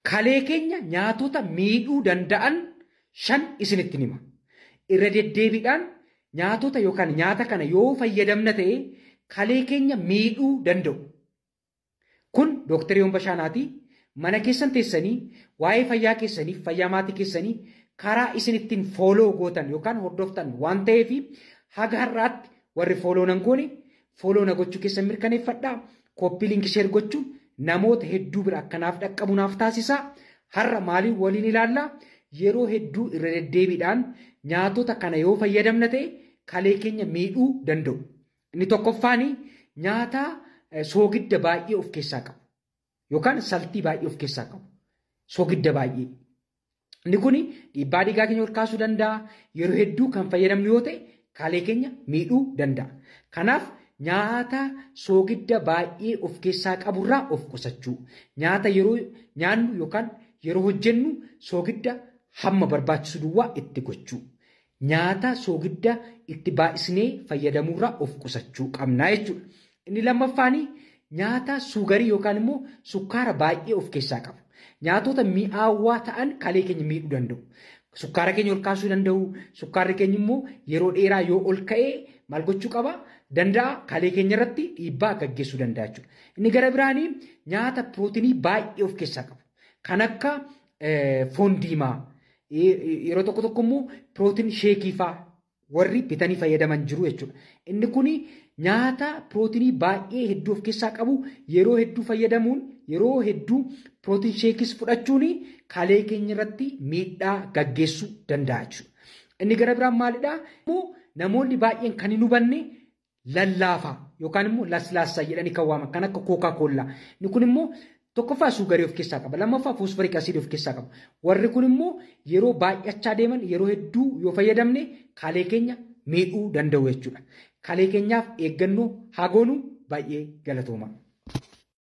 kalee keenya nyaatota miidhuu danda'an shan isinitti hima. Irra deddeebiidhaan nyaatota yookaan nyaata kana yoo fayyadamna ta'e kalee keenya miidhuu danda'u. Kun Dooktar Yoon Bashaanaati. Mana keessan teessanii waa'ee fayyaa keessaniif fayyaa maatii keessanii karaa isin ittiin fooloo gootan yookaan hordoftan waan ta'eef haga har'aatti warri fooloo nan goone fooloo na gochuu keessan mirkaneeffadhaa. Kooppii linkii sheer gochuun namoota hedduu bira akkanaaf dhaqqabu naaf taasisaa. Har'a maaliin waliin ilaallaa? Yeroo hedduu irra deddeebiidhaan nyaatota kana yoo fayyadamna ta'e kalee keenya miidhuu danda'u. Inni tokkoffaan nyaata soogidda baay'ee of keessaa qabu. Yookaan saltii baay'ee of keessaa qabu. Soogidda baay'ee. Inni kun dhiibbaa dhiigaa keenya ol kaasuu danda'a. Yeroo hedduu kan fayyadamnu yoo ta'e kalee keenya miidhuu danda'a. Kanaaf nyaata soogidda baay'ee of keessaa qaburraa of qusachuu. Nyaata yeroo nyaannu yookaan yeroo hojjennu soogidda hamma barbaachisu duwwaa itti gochuu. Nyaata soogidda itti baay'isnee fayyadamuurraa of qusachuu qabnaa jechuudha. Inni lammaffaan nyaata suugarii yookaan immoo sukkaara baay'ee of keessaa qabu. Nyaatota mi'aawaa ta'an kalee keenya miidhuu danda'u. Sukkaara keenya ol kaasuu danda'u. Sukkaarri keenya immoo yeroo dheeraa yoo ol ka'ee maal gochuu qaba? Danda'a kalee keenya irratti dhiibbaa gaggeessuu danda'a jechuudha. Inni gara biraanii nyaata pirootinii baay'ee of keessaa qabu. Kan akka foon diimaa yeroo tokko tokko immoo pirootiin sheekii fa'aa warri bitanii fayyadaman jiru jechuudha. Inni kun nyaata pirootinii baay'ee hedduu of keessaa qabu yeroo hedduu fayyadamuun yeroo hedduu pirootiin sheekis fudhachuun kalee keenya irratti miidhaa gaggeessuu danda'a jechuudha. Inni gara biraan maalidhaa? Immoo namoonni baay'een kan hin hubanne lallaafaa yookaan immoo laslaassaa jedhanii kan waaman kan akka kookaa koollaa. Inni kun immoo tokkoffaa suugarii of keessaa qaba. Lammaffaa foosforiik asiidii of keessaa qaba. Warri kun immoo yeroo baay'achaa deeman yeroo hedduu yoo fayyadamne kalee keenya miidhuu danda'u jechuudha. Kalee keenyaaf eeggannoo haa goonu baay'ee galatooma.